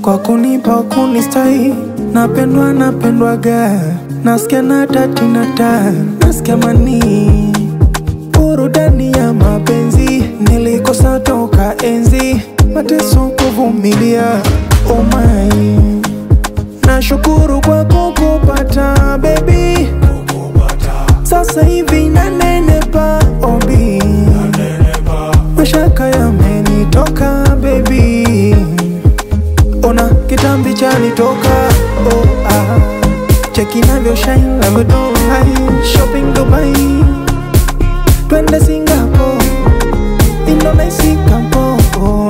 kwa kunipa kunistai, napendwa napendwaga, nasikia na tati na ta, nasikia mani burudani ya mapenzi nilikosa toka enzi, mateso kuvumilia, oh my Nashukuru kwa kukupata baby, sasa hivi nanenepa obi, mashaka yamenitoka baby, ona kitambi chanitoka oh, ah. Cheki navyo shine navyo don't hide, shopping Dubai, twende Singapore, Indonesia Kampo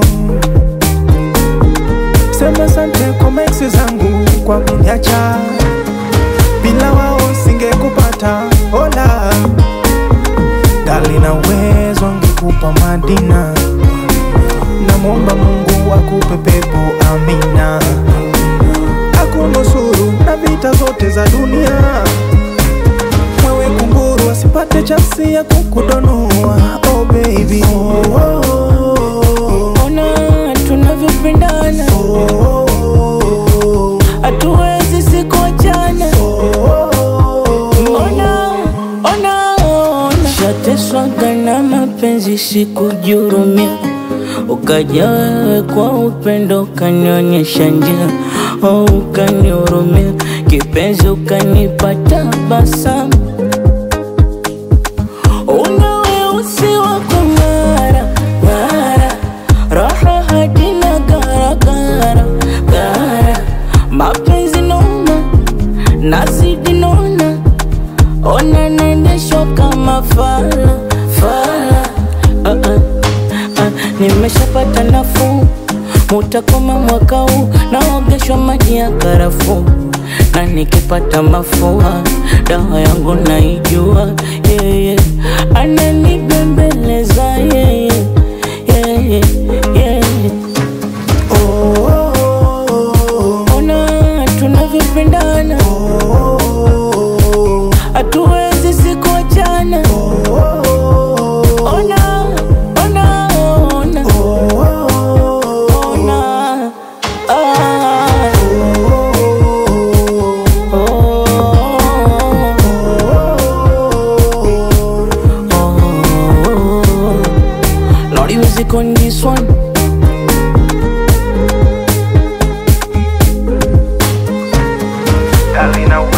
Sema sante kwa meksi zangu kwa kuniacha, bila wao singekupata. Hola gali na uwezo angekupa Madina, namwomba Mungu akupe pepo, amina, akunusuru na vita zote za dunia. Mwewe kunguru asipate chansi ya kukudonoa, oh baby oh, oh, oh. Ona tunavyopendana, hatuwezi sikuachana. Ona, ona, ona, shateswaga na mapenzi, sikujurumia. Ukaja wewe kwa upendo, ukanionyesha njia, oh, ukanihurumia kipenzi, ukanipa tabasamu una weusi wa kung'ara ng'ara, raha hadi na garagara gara, mapenzi noma nazidi nona, ona naendeshwa kama fala fala. Uh, uh, uh, nimeshapata nafuu, mutakoma mwaka huu, naogeshwa maji ya karafuu na nikipata mafua dawa yangu naijua, yeye ananibembeleza yeye yeye yeye. Ona tunavyopendana, hatuwezi sikuachana. Ona ona ona ona ah. Naughty music on this one. gali na